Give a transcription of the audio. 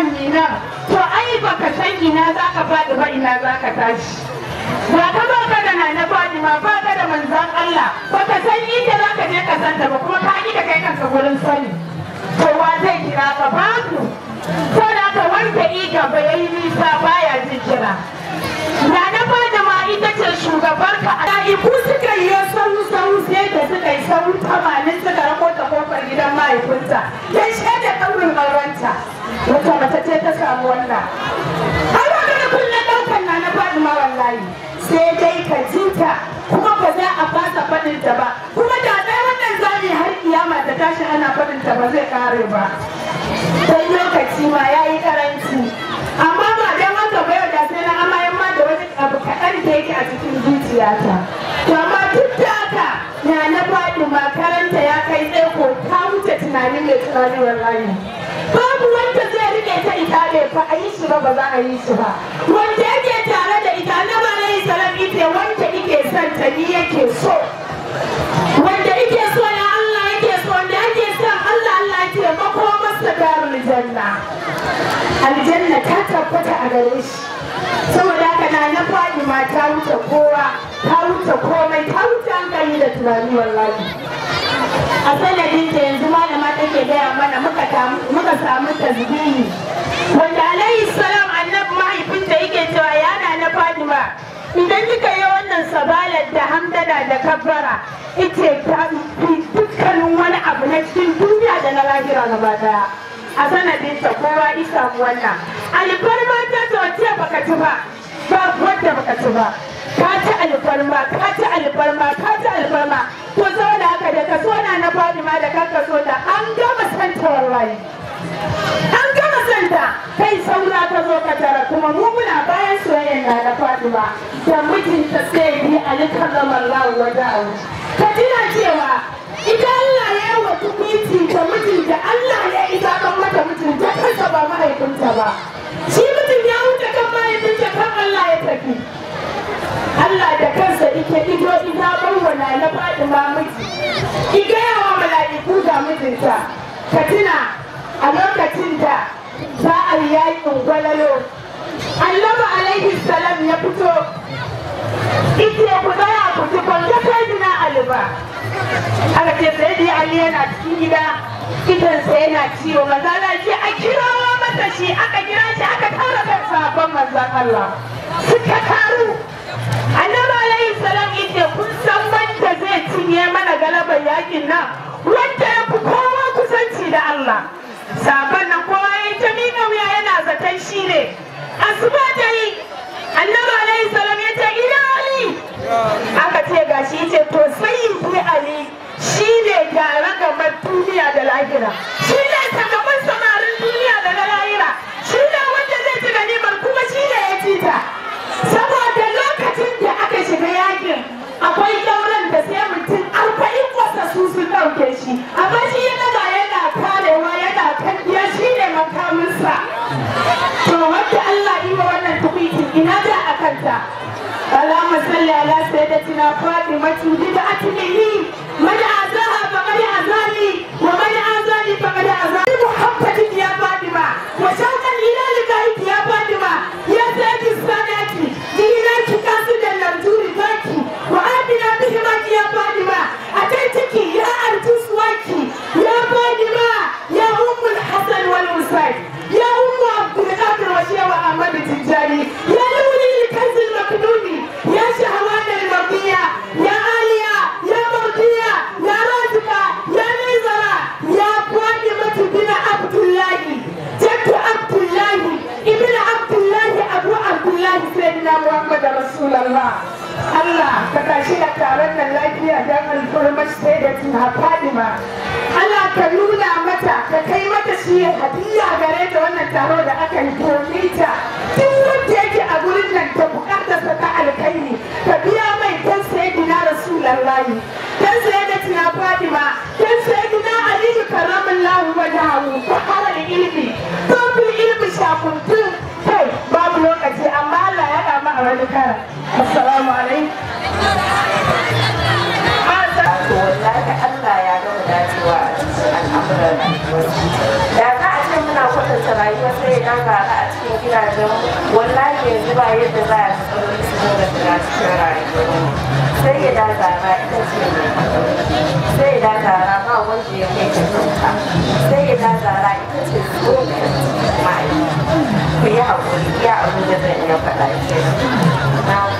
nan mi nan to ai baka san ina za ka faɗi ba ina za ka tashi ba ka ba ka da nana Fatima ba ka da manzan Allah baka san inda za ka je ka santa ba kuma ka ki ka kai kanka gurin sani to wa zai kira ka babu ko da ka wanda iga ba yayi nisa baya jin kira Nana Fatima ita ce shugabar ka a iku suka yi sau sau sai da suka yi sau tamanin suka rako ta kofar gidan mahaifinta ya shaida kaurin aurenta wata mace ce ta samu wannan har ba ka da kullum ɗaukar Nana Fatima wallahi sai dai ka jinta kuma ba za a fasa faɗin ta ba kuma da dai wannan zami har kiyama ta tashi ana faɗin ta ba zai kare ba dan lokaci ma yayi karanci amma ba dan haka ba yau da sai na amayan ma da wani abu kaɗan da yake a cikin zuciyata to amma duk da haka na na faɗi makaranta ya kai tsaiko ta wuce tunanin mai tunani wallahi babu wanda zai rike ta ita ne fa a yi shi ba ba za a yi shi ba wanda yake tare da ita na ba na yi salam ita wanda yake son ta ni yake so wanda yake so ya Allah yake so wanda yake son Allah Allah yake mako masa darul janna aljanna ta tabbata a gare shi saboda haka na na faɗi ma ta wuce kowa ta wuce komai ta wuce hankali da tunani wallahi a sanadin da yanzu malama take gaya mana muka samu tasbihi wanda alayhi salam annabi mahaifinta yake cewa yana na Fatima idan kika yi wannan sabalar da hamdala da kabbara ita ta fi dukkanin wani abu na cikin duniya da na lahira gaba daya a sanadin ta kowa isa wannan alfarma ta ce baka ci ba ba wadda baka ci ba ka ci alfarma ka ci alfarma ka ci alfarma to saboda haka da ka so na na Fatima da kanka so ta an gama santa wallahi an gama santa kai saura ka zo ka tara kuma mu muna bayan soyayyen na na Fatima da mijinta sai bi Ali karramallahu wajahu ka tuna cewa ita Allah ya yi wa tukwiti da mijinta Allah ya isa kan mata mijinta kansa ba mahaifinta ba shi mijin ya wuce kan mahaifinta kan Allah ya tafi Allah da kansa ike ido ina bawwana na faɗi ma miji iga yawa mala'iku ga mijinta ka tuna a lokacin da za a yi yakin gwalalo Allama alaihi salam ya fito ike ku tsaya ku ci ban ga kai dina Ali ba aka ce sai dai Ali yana cikin gida idansa yana ciwo maza na ce a kirawo masa shi aka kira shi aka tara kan sabon manzon Allah suka taru annabi alayhi salam yace kun san wanda zai cinye mana galabar yakin nan wanda ya fi kowa kusanci da Allah sabon nan kowa ya ta miƙa wuya yana zaton shi ne asuba ta yi annabi alayhi salam ya ce ina ali aka ce gashi yace to sai yi ali shi ne gyara gaban duniya da lahira shi ne sakamakon samarin duniya da na lahira shi ne wanda zai ci ganimar kuma shi ne ya ci ta saboda lokacin da aka shiga yakin akwai dauran da sai mutum arba'in wasa su sun ɗauke shi amma shi ya daga yana karewa yana kandiya shi ne makaminsa to wanda Allah yi wa wannan tukwitin ina da a kanta اللهم صل على سيدتنا فاطمة بدعة مني من أعزاها فقد أعزاني ومن أعزاني فقد أعزاني محبة يا فاطمة وشوقا إلى لقائك يا فاطمة يا سيد السادات دينك قاصدا نرجو رضاك وآتنا بهمك يا فاطمة أتيتك يا أرجو سواك يا فاطمة يا أم الحسن والحسين يا أم عبد القادر وشيخ أحمد التجاري يا لولي الكنز المكنوني يا شهوات المرضية يا آلية يا مرضية يا رازقة يا نزرة يا فاطمة بن عبد الله جد عبد الله ابن عبد الله أبو عبد الله سيدنا محمد رسول الله Allah ka tashi da taron nan lafiya don alfarmar sayyidatina Fadima Allah ka nuna mata ka kai mata shi hadiya gare ta wannan taro da aka yi domin ta duk wanda yake a gurin nan ta bukatarsa ta alkaini ka biya mai dan sayyidina Rasulullahi dan sayyidatina Fadima dan sayyidina Ali karramallahu wajahu fa hawal ilmi babu ilmi shakuntun kai babu lokaci amma Allah ya kama a wani kara assalamu alaikum to wallahi Allah ya gama dacewa a cikin al'amuran rayuwar da za a ce muna kwatanta kyautata rayuwar sai ya gara a cikin gidajen wallahi yanzu ba yadda za a matsaloli su dinga shiga cikin rayuwar sai ya da gara ita ce mai sai ya da gara ba wanda ya kai ta kyauta sai ya da gara ita ce zo mai ku yi haƙuri iya abin da zan iya faɗa ke na